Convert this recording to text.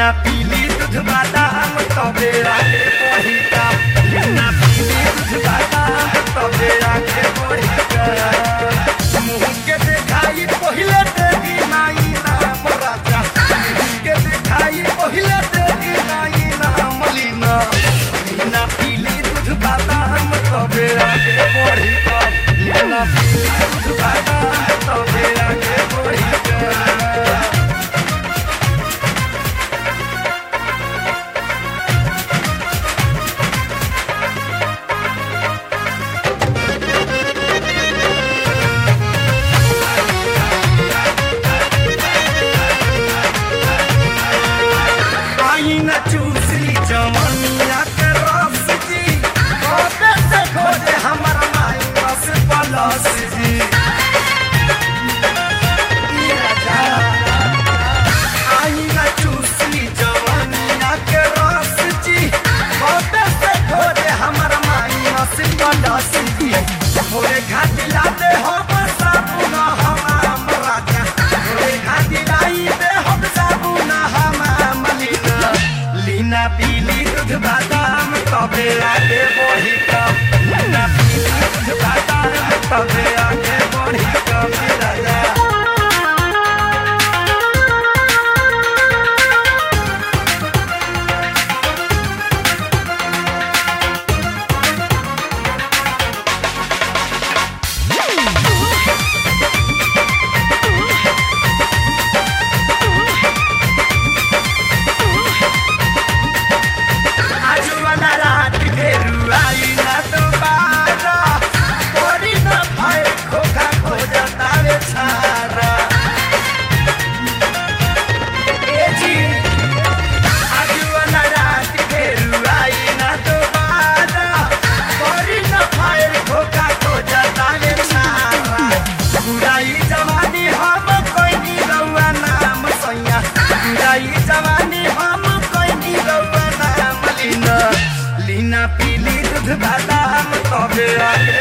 लीना पीली दूध बादाम तबे आगे बढ़ी का लीना पीली दूध बादाम तबे आगे बढ़ी का मुंह के देखाई पहिले देगी नाई नाम राजा मुंह के देखाई पहिले देगी नाई नाम लीना लीना पीली दूध बादाम तबे आगे बढ़ी का लीना पीली दूध बादाम तबे आगे बढ़ी का आई न चूसली जवनिया के रस जी खोटे से खोटे हमर माई बस पलस जी आई न चूसली जवनिया के रस जी खोटे से खोटे हमर माई बस पलस जी भोरे घाटी लाते हम साबुन हमाम राजा भोरे घाटी लाई दे हम साबुन हमाम लीना लीना पीली दूध बादाम तबे आगे बढ़ी कम लीना पीली दूध बादाम तबे आगे बढ़ी कम राजा आजू वाला रात घेरू आई ना दोबारा कोरी ना भाई खोखा खो जाता वे छारा ए जी आजू वाला रात घेरू आई ना दोबारा कोरी ना भाई खोखा खो जाता वे छारा बुराई जवानी हम कोई नी रउआ नाम सैया बुराई जवानी हम कोई नी रउआ नाम लीना लीना पीली दूध बादाम तबे आगे